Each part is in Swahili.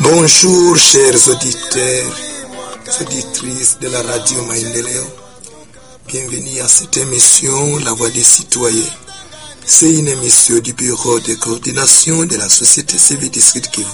Bonjour chers auditeurs, auditrices de la radio Maendeleo. Bienvenue à cette émission La Voix des citoyens. C'est une émission du Bureau de coordination de la société civile du Sud Kivu.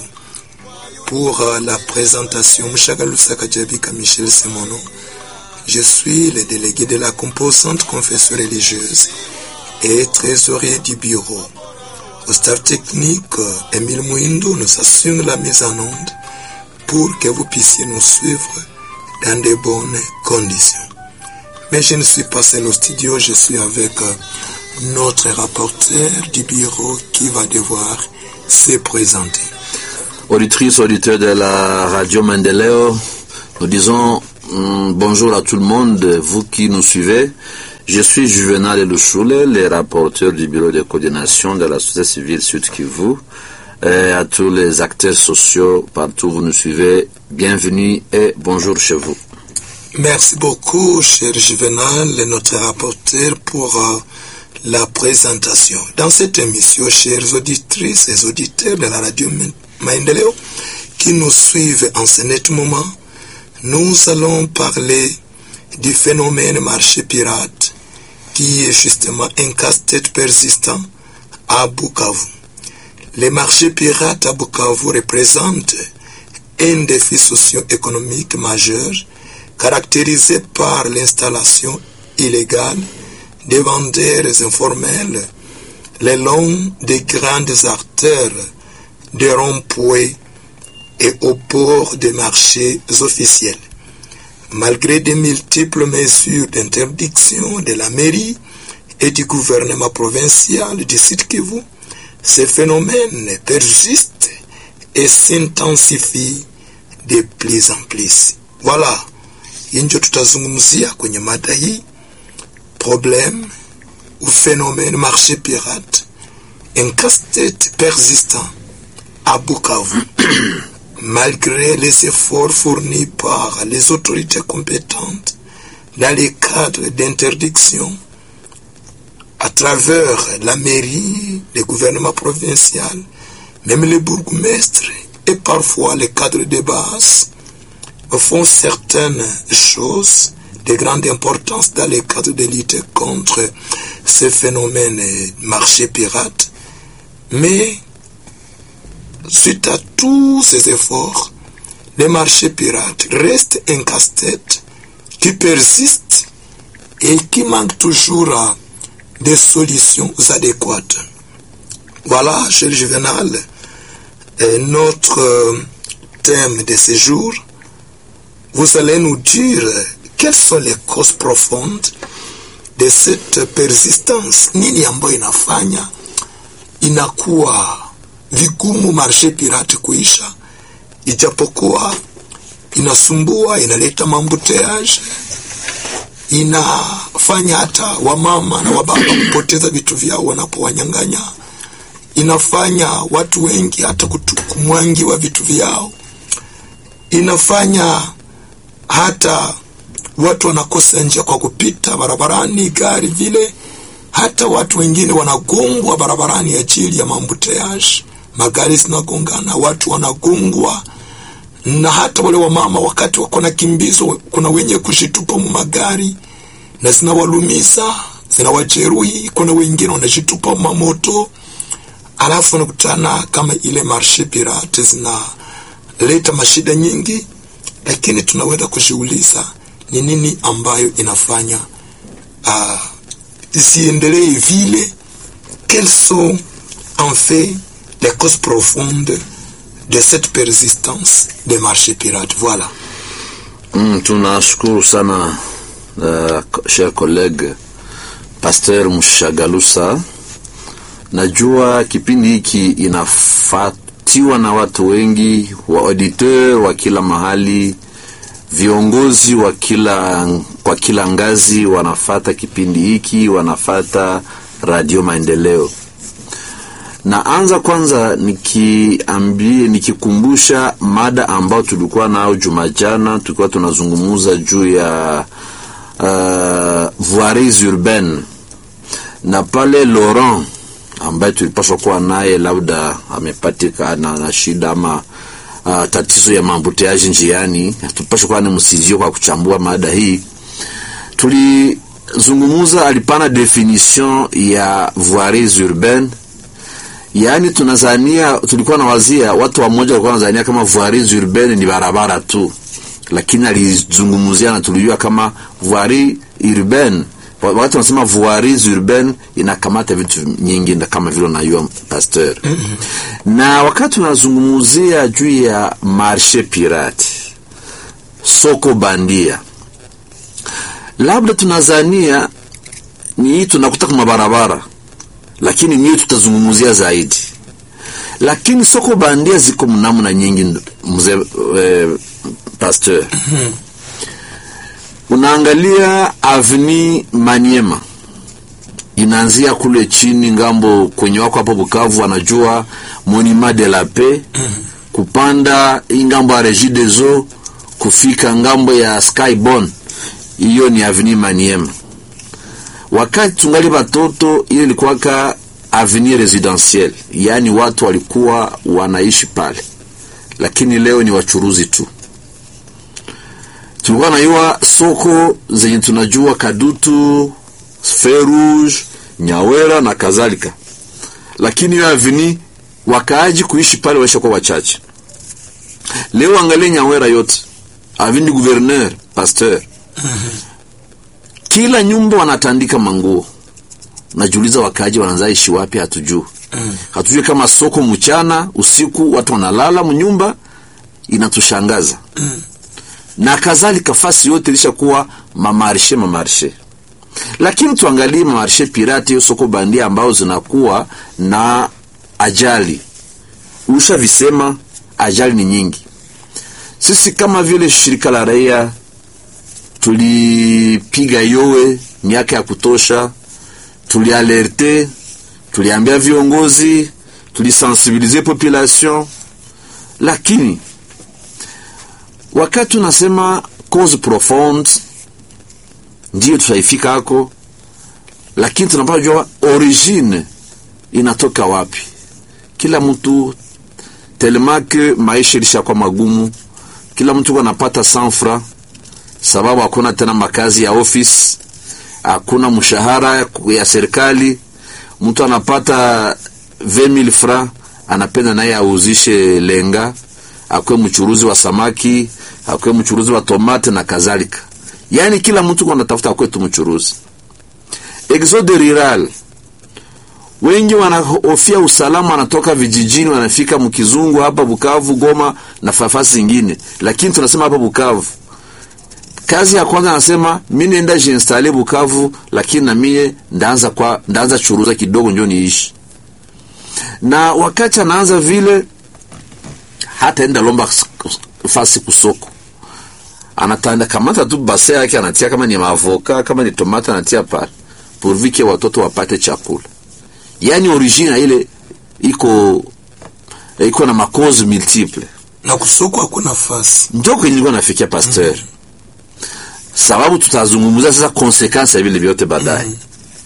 Pour euh, la présentation, Mshagalusa Kajabika Michel Semono, je suis le délégué de la composante confession religieuse et trésorier du bureau. Au staff technique, Emile Mouindo nous assure la mise en onde pour que vous puissiez nous suivre dans de bonnes conditions. Mais je ne suis pas seul au studio, je suis avec euh, notre rapporteur du bureau qui va devoir se présenter. Auditrices, auditeurs de la radio Mendeleo, nous disons mm, bonjour à tout le monde, vous qui nous suivez. Je suis Juvenal Elouchoule, le rapporteur du bureau de coordination de la société civile Sud Kivu. Et à tous les acteurs sociaux partout où vous nous suivez, bienvenue et bonjour chez vous. Merci beaucoup, cher Juvenal, notre rapporteur, pour euh, la présentation. Dans cette émission, chers auditrices et auditeurs de la radio Maendeleo qui nous suivent en ce net moment, nous allons parler du phénomène marché pirate qui est justement un casse-tête persistant à Bukavu. Les marchés pirates à Bukavu représentent un défi socio-économique majeur caractérisé par l'installation illégale des vendeurs informels le long des grandes artères, des ronds-points et au port des marchés officiels. Malgré de multiples mesures d'interdiction de la mairie et du gouvernement provincial du Sud Kivu, ce phénomène persiste et s'intensifie de plus en plus. Voilà, injo tutazungumzia kwenye mada hii problème ou phénomène marché pirate, un casse-tête persistant à Bukavu. Malgré les efforts fournis par les autorités compétentes dans les cadres d'interdiction, à travers la mairie, le gouvernement provincial, même les bourgmestres et parfois les cadres de base font certaines choses de grande importance dans le cadre de lutte contre ce phénomène marché pirate. Mais suite à tous ces efforts, le marché pirate reste un casse-tête qui persiste et qui manque toujours des solutions adéquates. Voilà, cher Juvenal, notre thème de ce jour. Vous allez nous dire quelles sont les causes profondes de cette persistance. Nini ambayo inafanya inakuwa vigumu marshe pirate kuisha, ijapokuwa inasumbua, inaleta mambuteage, inafanya hata wamama na wababa kupoteza vitu vyao wanapowanyang'anya, inafanya watu wengi hata kumwangiwa vitu vyao, inafanya hata watu wanakosa njia kwa kupita barabarani, gari vile, hata watu wengine wanagongwa barabarani ajili ya mambuteage, magari zinagongana, watu wanagongwa, na hata wale wamama wakati wako na kimbizo, kuna wenye kushitupa mu magari na zinawalumiza, zinawajeruhi. Kuna wengine wanashitupa mamoto, alafu wanakutana kama ile marshe pirate zinaleta mashida nyingi, lakini tunaweza kujiuliza ni nini ambayo inafanya uh, ziendelee vile. Quelles sont en fait les causes profondes de cette persistance des marchés pirates? Voilà. Mm, tunashukuru sana uh, cher collègue Pasteur Mshagalusa. Najua kipindi hiki inafatiwa na watu wengi wa auditeur wa kila mahali viongozi wa kila kwa kila ngazi wanafata kipindi hiki, wanafata radio Maendeleo. Naanza kwanza nikiambie, nikikumbusha mada ambayo tulikuwa nayo juma jana, tulikuwa tunazungumuza juu ya uh, voiries urbaine na pale Laurent ambaye tulipaswa kuwa naye labda amepatikana na shida ama uh, tatizo ya maambuteaji njiani. Tupashe kuwa ni msizio kwa kuchambua mada hii. Tulizungumuza, alipana definition ya voiries urbaine, yaani tunazania, tulikuwa na wazia watu wamoja walikuwa wanazania kama voiries urbaine ni barabara tu, lakini alizungumzia na tulijua kama voirie urbaine wakati wanasema voiries urbaine inakamata vitu nyingi kama vile unajua pasteur. mm -hmm. Na wakati tunazungumzia juu ya marshe pirate, soko bandia, labda tunazania ni hii tunakuta kwa barabara, lakini niyo tutazungumzia zaidi. Lakini soko bandia ziko mnamna nyingi, mzee eh, pasteur. mm -hmm. Unaangalia avni Maniema inaanzia kule chini ngambo kwenye wako hapo Bukavu, wanajua Monument de la Paix kupanda hii ngambo ya Regie des Eaux kufika ngambo ya Skyborn, hiyo ni avni Maniema. Wakati tungali batoto, ile ilikuwaka avni residentiel, yaani watu walikuwa wanaishi pale, lakini leo ni wachuruzi tu tulikuwa naiwa soko zenye tunajua Kadutu, Ferouge, Nyawera na kadhalika, lakini hiyo avini wakaaji kuishi pale waisha kwa wachache. Leo angalie Nyawera yote avini gouverneur pasteur, kila nyumba wanatandika manguo. Najiuliza wakaaji wanaanza ishi wapi? Hatujui, hatujui kama soko mchana usiku watu wanalala mnyumba, inatushangaza na kadhalika, fasi yote ilishakuwa mamarshe mamarshe, lakini tuangalie mamarshe pirate, hiyo soko bandia ambao zinakuwa na ajali. Usha visema ajali ni nyingi. Sisi kama vile shirika la raia tulipiga yowe miaka ya kutosha, tulialerte, tuliambia viongozi, tulisensibilize population, lakini wakati unasema cause profonde ndiyo tutaifika hako, lakini tunapaswa jua origine inatoka wapi. Kila mtu telemake maisha ilishakuwa magumu, kila mtu anapata sanfra sababu hakuna tena makazi ya office, hakuna mshahara ya serikali. Mtu anapata 20000 francs, anapenda naye auzishe lenga, akwe mchuruzi wa samaki akwe mchuruzi wa tomate na kadhalika. Yaani kila mtu anatafuta akwe tu mchuruzi. Exode rural, wengi wanahofia usalama, wanatoka vijijini wanafika mkizungu hapa Bukavu, Goma na fafasi zingine, lakini tunasema hapa Bukavu kazi ya kwanza anasema mimi nenda jinstale Bukavu, lakini na mie ndaanza kwa ndaanza churuza kidogo ndio niishi. Na wakati anaanza vile, hata enda lomba fasi kusoko, anatanda kamata tu base yake anatia, kama ni maavoka kama ni tomata anatia pale pourvu watoto wapate chakula. Yani origine ile iko iko na makozi multiple, na kusoko hakuna nafasi, ndio kwenye nilikuwa nafikia pasteur. mm -hmm sababu tutazungumzia sasa konsekansi ya vile vyote baadaye. mm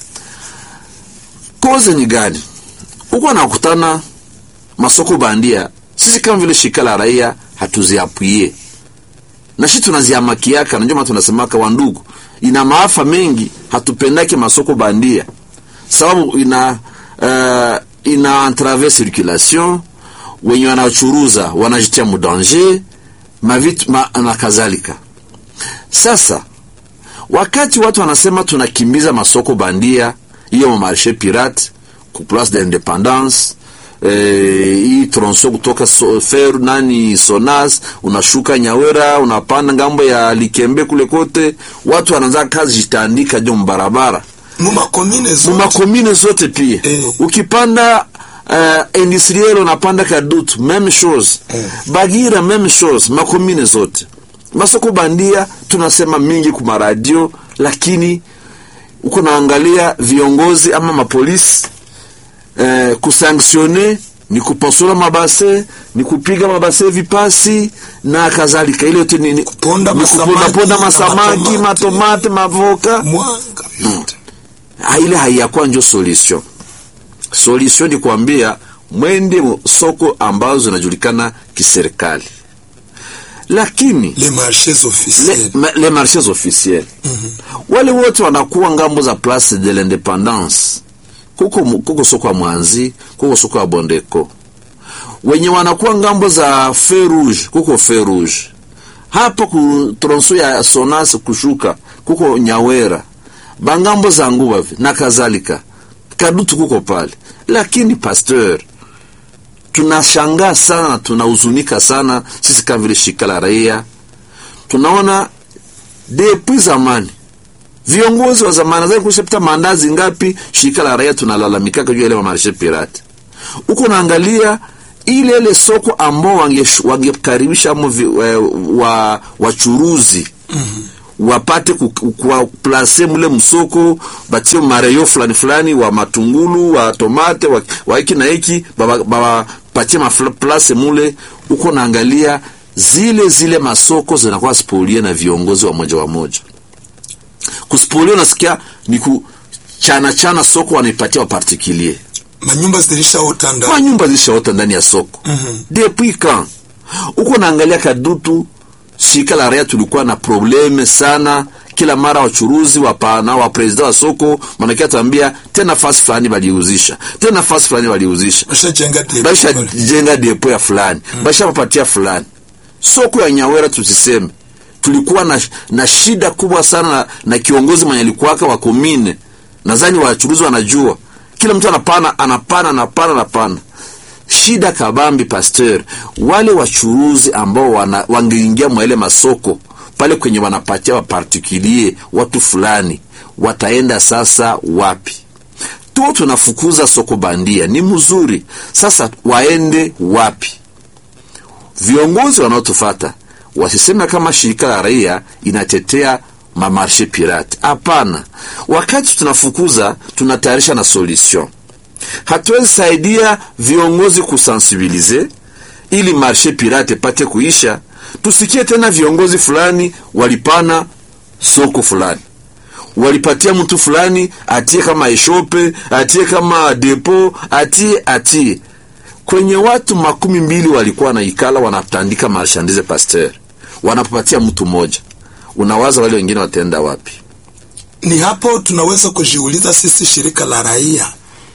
-hmm. Koze ni gani? Huko nakutana masoko bandia, sisi kama vile shirika la raia hatuziapuie na shi tunaziamakiaka, na ndio maana tunasemaka wandugu, ina maafa mengi, hatupendake masoko bandia sababu ina uh, ina entrave circulation, wenye wanachuruza wanajitia mudanger mavitu ma, na kadhalika. Sasa wakati watu wanasema tunakimbiza masoko bandia, hiyo mamarshe pirate ku place de l'independance hii eh, tronso kutoka so, fer nani Sonas unashuka Nyawera unapanda ngambo ya Likembe kule kote, watu wanaanza kazi jitandika jo mbarabara mumakomine zote, mumakomine zote pia eh. Ukipanda uh, industriel unapanda Kadutu meme chose eh. Bagira meme chose, makomine zote masoko bandia tunasema mingi kuma radio, lakini uko naangalia viongozi ama mapolisi eh, kusanktione ni kupasula mabase ni kupiga mabase vipasi na kadhalika, ile yote ni kuponda ponda masamaki matomate mavoka mwanga yote hmm. Ile haiyakuwa njo solution. Solution ni kuambia mwende soko ambazo zinajulikana kiserikali, lakini les marchés officiels le, ma- les marchés officiels wale wote wanakuwa ngambo za place de l'independance kuko, mu- kuko soko ya mwanzi kuko soko ya bondeko wenye wanakuwa ngambo za feu rouge kuko feu rouge hapa ku tronso ya sonas kushuka kuko nyawera bangambo za nguva vi na kadhalika kadutu kuko pale lakini pasteur tunashangaa sana tunahuzunika sana sisi kama vile shirika la raia tunaona depuis zamani viongozi wa zamani nadhani kushapita mandazi ngapi shirika la raia tunalalamikaka juu ya ile mamarshe pirate huko naangalia ile ile soko ambao wange- wangekaribisha amo vi- wa- wa wachuruzi wapate ku- ku- kuwaplase mule msoko batie mareyo fulani fulani wa matungulu wa tomate wa, wa hiki na hiki bapatie maplase mule huko naangalia zile zile masoko zinakuwa spolie na viongozi wa moja wa moja kuspolie unasikia ni kuchana chana soko wanaipatia wapartikulier manyumba zilishaota ndani kwa nyumba zishaota ndani ya soko Mhm. depuis quand uko naangalia kadutu shirika la raia tulikuwa na probleme sana kila mara wachuruzi wapana wa presida wa soko manake atambia tena nafasi fulani waliuzisha tena nafasi fulani waliuzisha bashajenga depo basha pale. jenga depo ya fulani basha papatia fulani soko ya nyawera tusiseme tulikuwa na, na shida kubwa sana na, na kiongozi mwenye alikuwaka wa komine nadhani wachuruzi wanajua kila mtu anapana anapana anapana anapana shida kabambi pasteur wale wachuruzi ambao wana, wangeingia mwa ile masoko pale kwenye wanapatia wapartikulie watu fulani wataenda sasa wapi tu tunafukuza soko bandia ni mzuri sasa waende wapi viongozi wanaotufata wasiseme kama shirika la raia inatetea mamarshe pirate hapana wakati tunafukuza tunatayarisha na solution hatuwezi saidia viongozi kusensibilize ili marshe pirate pate kuisha tusikie tena viongozi fulani walipana soko fulani walipatia mtu fulani atie kama eshope atie kama depo atie atie kwenye watu makumi mbili walikuwa naikala wanatandika marshandise pasteur wanapatia mtu mmoja unawaza wale wengine wataenda wapi ni hapo tunaweza kujiuliza sisi shirika la raia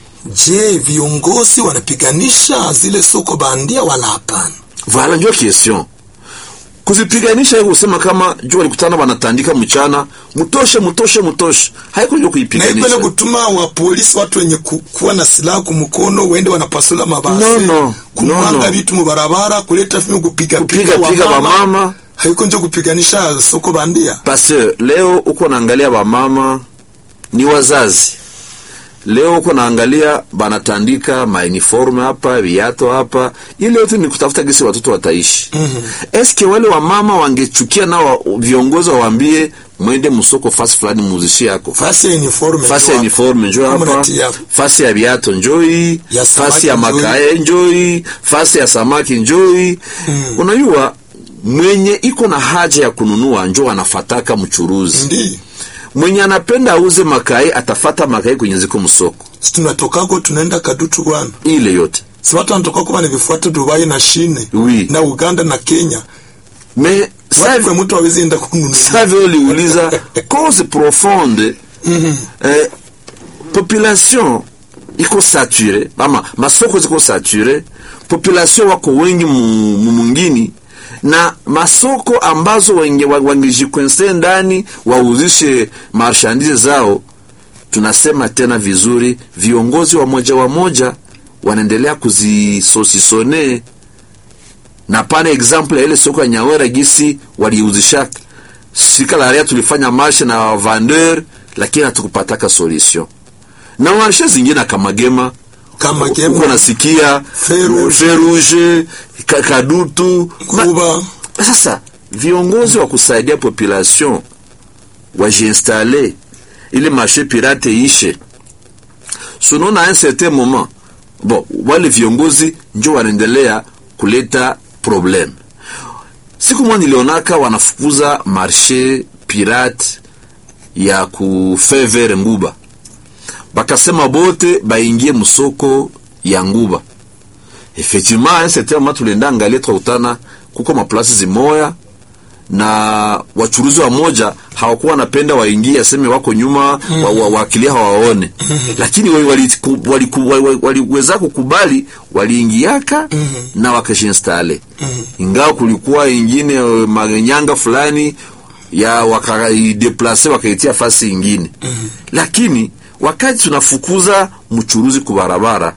je viongozi wanapiganisha zile soko bandia wala hapana vala njo question kuzipiganisha hiyo kusema kama juu walikutana wanatandika mchana mutoshe mutoshe mutoshe haiko njo na ipele kuipiganisha kutuma wa polisi watu wenye ku, kuwa na silaha kumkono wende wanapasula mabasi No, no, kumwanga no, no. vitu mubarabara kuleta fimi kupiga kupiga piga wamama haiko njo kupiganisha soko bandia pasteur leo uko naangalia wamama ni wazazi leo uko naangalia banatandika mauniforme hapa viato hapa ile yote ni kutafuta gisi watoto wataishi mm-hmm. eske wale wamama wangechukia nao wa- viongozi wawaambie mwende msoko fasi fulani muzishi yako fasi ya uniforme fasi ya njo uniforme njo Kama hapa unatia- fasi ya viato njoi Ya samaki fasi ya njoi. makae njoi fasi ya samaki njoi mm. unajua mwenye iko na haja ya kununua njo anafataka mchuruzi ndi mwenye anapenda auze makai atafata makai kwenye ziko msoko si tunatokako tunaenda kadutu bwana ile yote si watu wanatokako wanavifuata dubai na shine Oui. na uganda na kenya me wape mtu awezi enda kununua save uliuliza cause profonde eh, population iko sature ama masoko ziko sature population wako wengi mu- mu- mungini na masoko ambazo wenge- wa- wangejikwense ndani wauzishe marshandise zao tunasema tena vizuri viongozi wa moja wa moja wanaendelea kuzisosisone na pane example ya ile soko ya nyawera gisi waliuzishaka shirika la raia tulifanya marshe na vendeur lakini hatukupataka solution na marshe zingine akamagema kama uko gema nasikia Feu rouge. Feu rouge, ka- kadutu Ma- kuba sasa viongozi wa kusaidia population wajiinstale ili marché pirate ishe sunona un certain moment bon wale viongozi njo wanaendelea kuleta problem siku moja nilionaka wanafukuza marché pirate ya kufevere nguba bakasema bote baingie msoko ya nguba effectivement un certain moment tulienda angalia tukakutana kuko maplasi zimoya na wachuruzi wa moja hawakuwa wanapenda waingie aseme wako nyuma mm. wa, wa, waakilia hawaone lakini waliweza wali, wali, wali, wali, wali kukubali waliingiaka mm -hmm. na wakashinstale mm -hmm. ingawa kulikuwa ingine uh, manyanga fulani ya wakaideplase wakaitia fasi ingine mm -hmm. lakini wakati tunafukuza mchuruzi kubarabara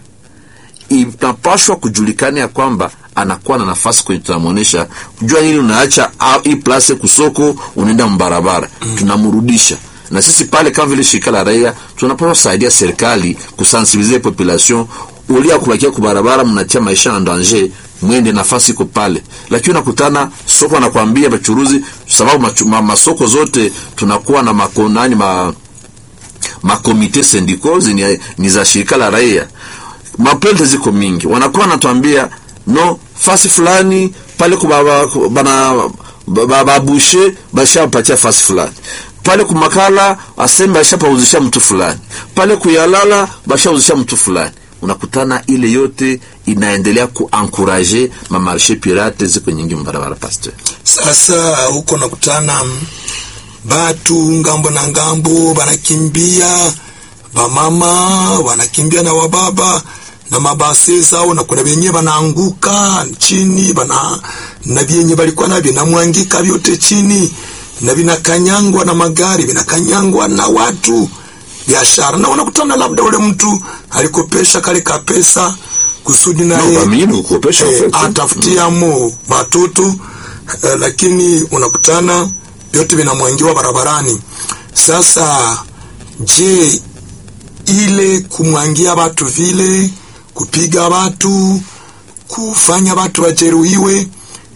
inapashwa kujulikana ya kwamba anakuwa na nafasi kwenye tunamwonyesha kujua nini unaacha hii place kusoko unaenda mbarabara mm. tunamrudisha na sisi pale kama vile shirika la raia tunapaswa kusaidia serikali kusensibilize population ulia kubakia kubarabara mnatia maisha na danger mwende nafasi iko pale lakini unakutana soko anakwambia bachuruzi sababu machu, ma, masoko zote tunakuwa na makonani ma makomite sindiko ni, ni za shirika la raia maplente ziko mingi wanakuwa wanatuambia no fasi fulani pale kubaba bana babushe bashapatia fasi fulani pale kumakala aseme bashapauzisha mtu fulani pale kuyalala bashauzisha mtu fulani unakutana ile yote inaendelea kuankuraje mamarshe pirate ziko nyingi mbarabara pasteur sasa huko nakutana batu ngambo na ngambo banakimbia bamama wanakimbia na wababa na mabase zao na kuna benye banaanguka chini bana na vyenye balikuwa navyo namwangika vyote chini na vinakanyangwa na magari vinakanyangwa na watu biashara na unakutana labda ule mtu alikopesha kale kapesa kusudi naye no, eh, atafutiamo mm. watoto eh, lakini unakutana vyote vinamwangiwa barabarani sasa je ile kumwangia watu vile kupiga watu kufanya watu wajeruhiwe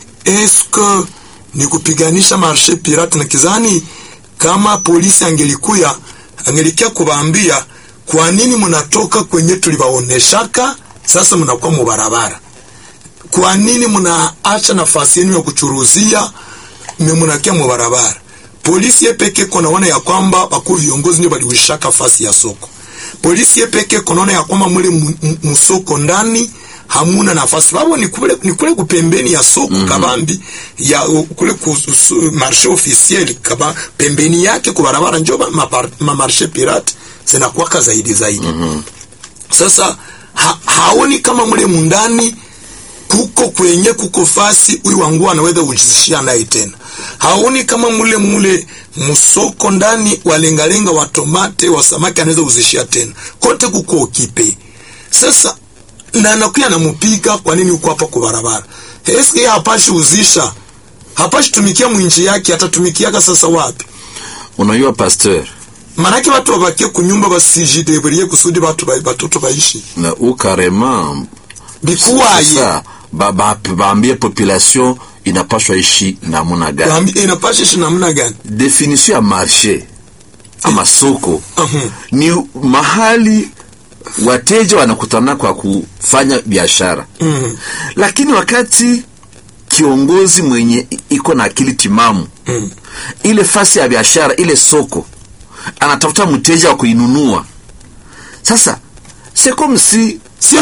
eske ni kupiganisha marshe pirate na kizani kama polisi angelikuya angelikia kubaambia kwa nini mnatoka kwenye tulibaoneshaka sasa mnakuwa mubarabara kwa nini mnaacha nafasi yenu ya kuchuruzia mnakia mubarabara polisi yepeke konaona ya kwamba wakuu viongozi ndio baliwishaka fasi ya soko polisi yepeke konaona ya kwamba mule musoko ndani hamuna nafasi babo ni kule ni kule kupembeni ya soko mm -hmm. kabambi ya kule ku marché officiel kaba pembeni yake kwa barabara njo ma, ma marché pirate zinakuwaka zaidi zaidi mm -hmm. sasa ha, haoni kama mule mundani kuko kwenye kuko fasi huyu wangu anaweza kujishia naye tena haoni kama mule mule musoko ndani walengalenga wa tomate wa samaki anaweza kuzishia tena kote kuko okipe sasa na anakuya namupiga kwa nini uko hapa kwa barabara eske hapashi uzisha hapashi tumikia mwinchi yake atatumikiaka sasa wapi unajua pasteur manake watu wabakie kunyumba basijideburie kusudi batu batoto baishi na ukarema bikuwaye baambie ba, population inapashwa ishi namuna gani inapashwa ishi namuna gani definition ya marché ama soko uh -huh. ni mahali wateja wanakutana kwa kufanya biashara mm -hmm. lakini wakati kiongozi mwenye iko na akili timamu mm. ile fasi ya biashara ile soko anatafuta mteja wa kuinunua sasa c'est comme si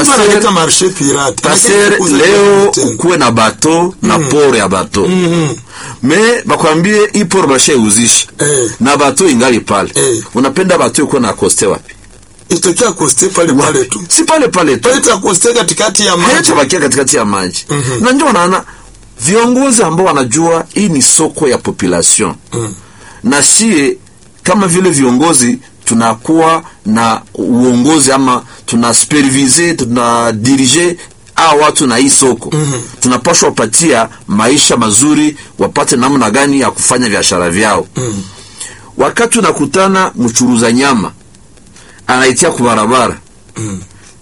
pasteur leo ukuwe na bato na Mm. poro ya bato Mhm. me bakwambie hii poro bashauzisha Eh. na bato ingali pale Eh. unapenda bato ikuwe na koste wapi itokea koste pale pale tu si pale pale tu pale takoste katikati ya maji hayatabakia katikati ya maji Mhm. na ndio naona viongozi ambao wanajua hii ni soko ya population Mm. na sie kama vile viongozi tunakuwa na uongozi ama tuna supervise tuna dirige a watu na hii soko Mhm. tunapashwa wapatia maisha mazuri wapate namna gani ya kufanya biashara vyao Mm. wakati unakutana mchuruza nyama anaitia kubarabara Mm.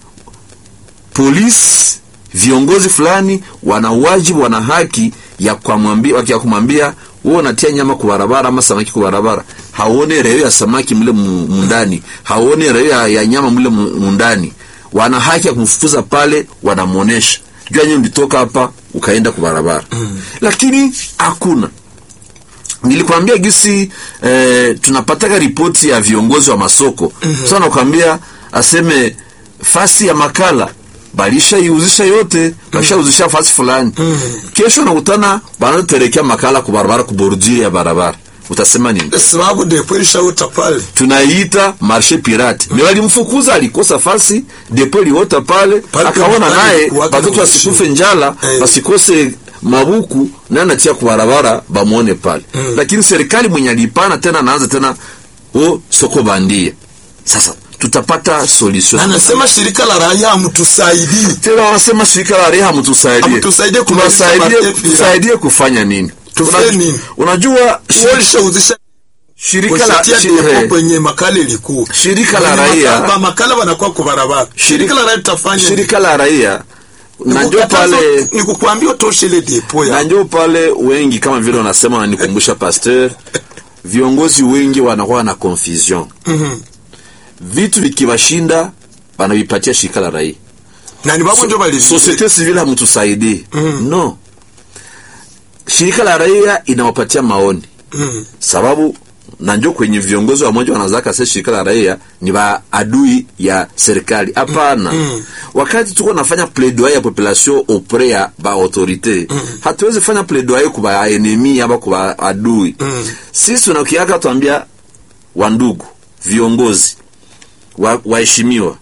polisi viongozi fulani wana wajibu wana haki ya kumwambia ya kumwambia wewe unatia nyama kwa barabara ama samaki kwa barabara haone reo ya samaki mle mu- mundani haone reo ya, ya nyama mle mu- mundani wana haki ya kumfukuza pale wanamuonesha jua nyewe ulitoka hapa ukaenda kwa barabara mm. lakini hakuna nilikwambia gisi eh, tunapataka ripoti ya viongozi wa masoko mm-hmm. sasa nakwambia aseme fasi ya makala balishaiuzisha yote bashauzisha fasi fulani kesho nakutana banaterekea makala ku barabara ku bordure ya barabara utasema nini sababu depo ilishauta pale tunaiita marshe pirate me walimfukuza alikosa fasi depo iliota pale Pale akaona pale naye kuwaka batoto na wasikufe njala Eh. basikose mabuku naye anatia kubarabara bamwone pale lakini serikali mwenye alipana tena anaanza tena o soko bandia sasa tutapata solution anasema shirika la raia hamtusaidii tena wanasema shirika la reha mtusaidie Hamtusaidie kumaliza tunasaidie matepi ya- tusaidie kufanya nini Tufanye Una- nini? unajua shi- walishauzisha shirika la kushitia shi- depo eh, kwenye makala ilikuwa Shirika la Kwenye raia- makala- makala wanakuwa kwa barabara shirika la raia tutafanya shirika la raia nini? na ndio Nikukataza- pale ni kukuambia utoshe ile depo na ya ndio pale wengi kama vile wanasema wananikumbusha pasteur viongozi wengi wanakuwa na confusion vitu vikiwashinda wanavipatia shirika la raia na ni babo ndio balizuia societe civile hamtusaidii no shirika la raia inawapatia maoni Mhm. sababu na njo kwenye viongozi wamoja wanazaka se shirika la raia ni baadui ya serikali hapana wakati tuko nafanya plaidoyer ya population auprès ya ba autorité hatuwezi fanya plaidoyer ku ba enemi aba ku ba adui sisi tunakiaka tuambia wandugu viongozi wa- waheshimiwa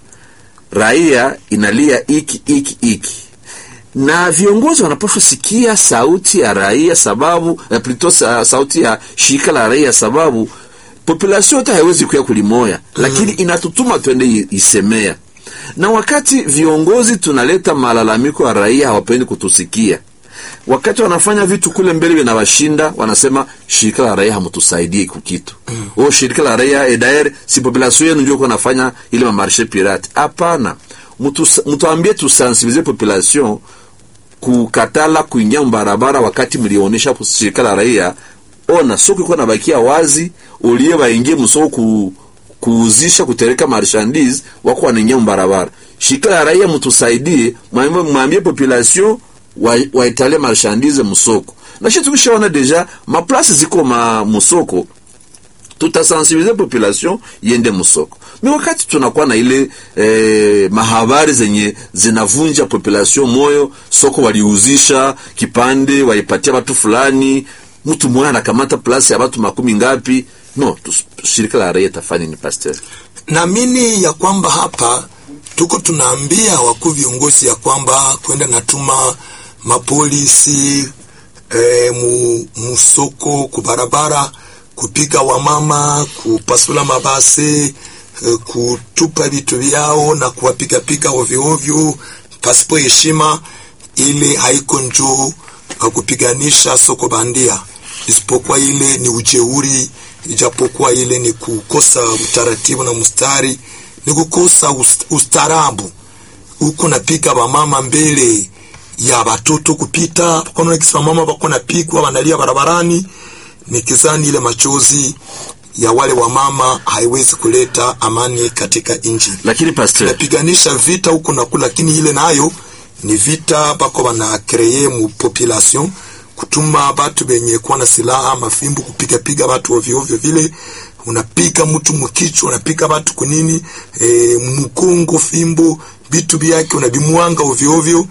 raia inalia iki iki iki na viongozi wanapaswa sikia sauti ya raia sababu eh, plutôt sa, sauti ya shirika la raia sababu population yote haiwezi kuya kulimoya lakini inatutuma twende i- isemea na wakati viongozi tunaleta malalamiko ya raia hawapendi kutusikia wakati wanafanya vitu kule mbele vinawashinda wanasema shirika la raia hamtusaidie kukitu mm. o shirika la raia edaer si population yenu ndio nafanya ile mamarshe pirate hapana Mutu- mtuambie tusensibilize population kukatala kuingia mbarabara wakati mlionyesha shirika la raia ona soko iko nabakia wazi ulie waingie msoko ku, kuuzisha kutereka marchandise wako wanaingia mbarabara shirika la raia mtusaidie mwambie mwambie population wa- waitale marchandise msoko na shi tukishaona deja maplasi ziko ma musoko tutasensibilize population yende musoko mi wakati tunakuwa na ile eh, mahabari zenye zinavunja population moyo soko waliuzisha kipande waipatia watu fulani mtu mmoja anakamata plasi ya watu makumi ngapi no tus- shirika la raia tafanya ni pasteur naamini ya kwamba hapa tuko tunaambia wakuu viongozi ya kwamba kwenda natuma mapolisi e, mu, musoko kubarabara kupiga wamama kupasula mabase e, kutupa vitu vyao na kuwapigapiga ovyoovyo pasipo heshima ile haiko njoo uh, kupiganisha soko bandia isipokuwa ile ni ujeuri ijapokuwa ile ni kukosa utaratibu na mstari ni kukosa ust- ustarabu huko napika wamama mbele ya watoto kupita kona kisi wamama wako napigwa wanalia barabarani nikizani ile machozi ya wale wamama haiwezi kuleta amani katika nchi lakini pasteur napiganisha vita huko na kule, lakini ile nayo ni vita bako bana kreye mu population kutuma batu benye kuwa na silaha mafimbo kupiga piga batu ovyo ovyo vile unapiga mtu mukichwa unapiga batu kunini e, mkongo fimbo bitu byake unabimwanga ovyo ovyo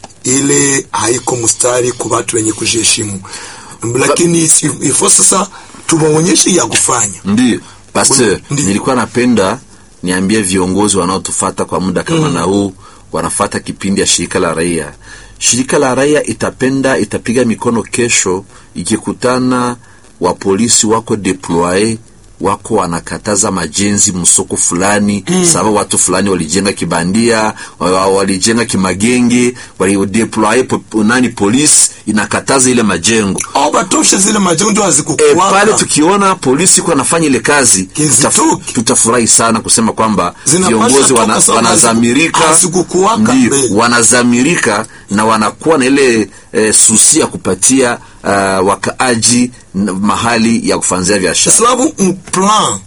ile haiko mustari kwa batu wenye kujiheshimu lakini si- ifo sasa tuwaonyeshe ya kufanya ndio pasteur Ndiyo. nilikuwa napenda niambie viongozi wanaotufata kwa muda kama na huu wanafata kipindi ya shirika la raia shirika la raia itapenda itapiga mikono kesho ikikutana wa polisi wako deploye wako wanakataza majenzi msoko fulani mm. sababu watu fulani walijenga kibandia wa- wa- walijenga kimagenge walideploye po, nani polisi inakataza ile majengo au batoshe zile majengo e, hazikukuwaka pale tukiona polisi iko anafanya ile kazi Kizitoke. tutaf- tutafurahi sana kusema kwamba Zinapaswa viongozi toka wana, sababu wanazamirika hazikukuwaka ndio, mbele. wanazamirika na wanakuwa na ile e, susi ya kupatia uh, wakaaji n- mahali ya kufanzia biashara sababu mplan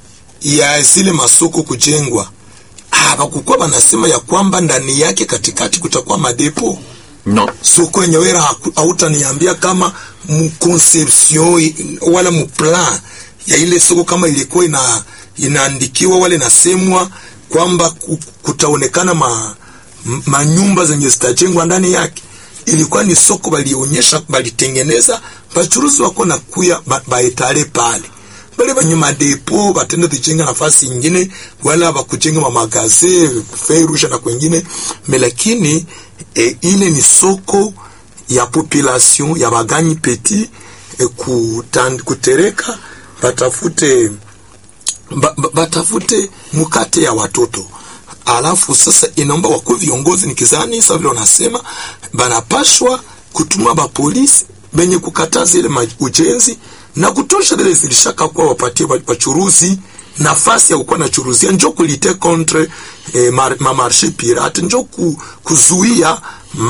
ya zile masoko kujengwa hawakukuwa wanasema ya kwamba ndani yake katikati kutakuwa madepo no soko yenyewe haku- hautaniambia kama mconception wala mplan ya ile soko kama ilikuwa ina inaandikiwa wala inasemwa kwamba ku- kutaonekana ma m- manyumba zenye zitajengwa ndani yake ilikuwa ni soko balionyesha balitengeneza bachuruzi wako na kuya ba- baetale pale bale banyuma depo batenda kujenga nafasi ingine wala bakujenga mamagaze ferusha na kwengine me lakini e, ile ni soko ya population ya baganyi peti e, kutan, kutereka batafute ba, ba, batafute mkate ya watoto alafu sasa inaomba wakuu viongozi nikizani sa vile wanasema banapashwa kutuma bapolisi benye kukataza ile ma- ujenzi na kutosha zile zilishaka kuwa wapatie wa- wachuruzi nafasi ya kukuwa na churuzia njo kulite contre eh, mar, mamarshe pirate njo ku, kuzuia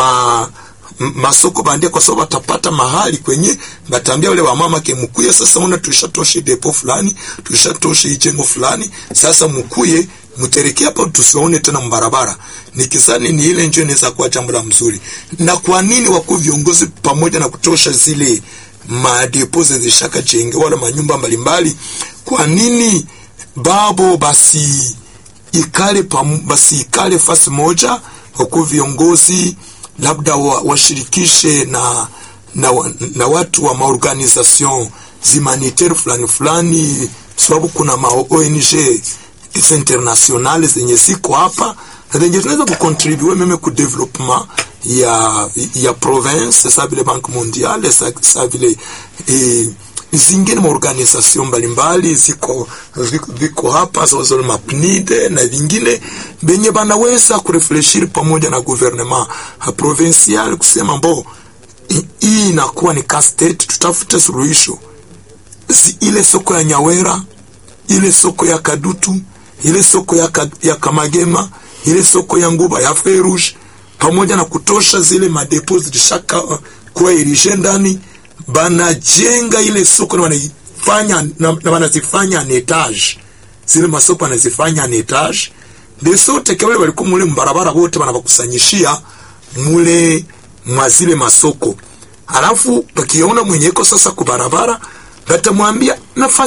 ma m- masoko bandia kwa sababu watapata mahali kwenye batambia wale wamama ke mkuye sasa una tulishatoshe depo fulani tulishatoshe ijengo fulani sasa mkuye mtereke hapa tusiwaone tena mbarabara nikisani ni ile njo inaweza kuwa jambo la mzuri na kwa nini wakuu viongozi pamoja na kutosha zile madepo zilishaka jenge wala manyumba mbalimbali kwa nini babo basi ikale pam, basi ikale fasi moja wakuu viongozi labda wa- washirikishe na, na, wa- na watu wa maorganisation zimanitaire fulani fulani sababu kuna ma ONG hizi internationale zenye ziko hapa na zenye zinaweza kucontribue meme ku development ya ya province sa vile banque mondiale sa, sa vile eh, zingine maorganisation mbalimbali ziko viko, viko hapa zozo mapnide na vingine benye banaweza kurefleshiri pamoja na gouvernement provincial kusema mbo hi- hii inakuwa ni castet tutafute suluhisho Zi- ile soko ya nyawera ile soko ya kadutu ile soko ya, ka, ya kamagema ile soko ya nguba ya ferush pamoja na kutosha zile madepo zilishaka uh, kuwa irishe ndani banajenga ile soko na wanaifanya na, na wanazifanya en etage zile masoko wanazifanya en etage de sote ke wale walikuwa mule mbarabara wote wanabakusanyishia mule mwa zile masoko halafu bakiona mwenyeko sasa kubarabara batamwambia nafasi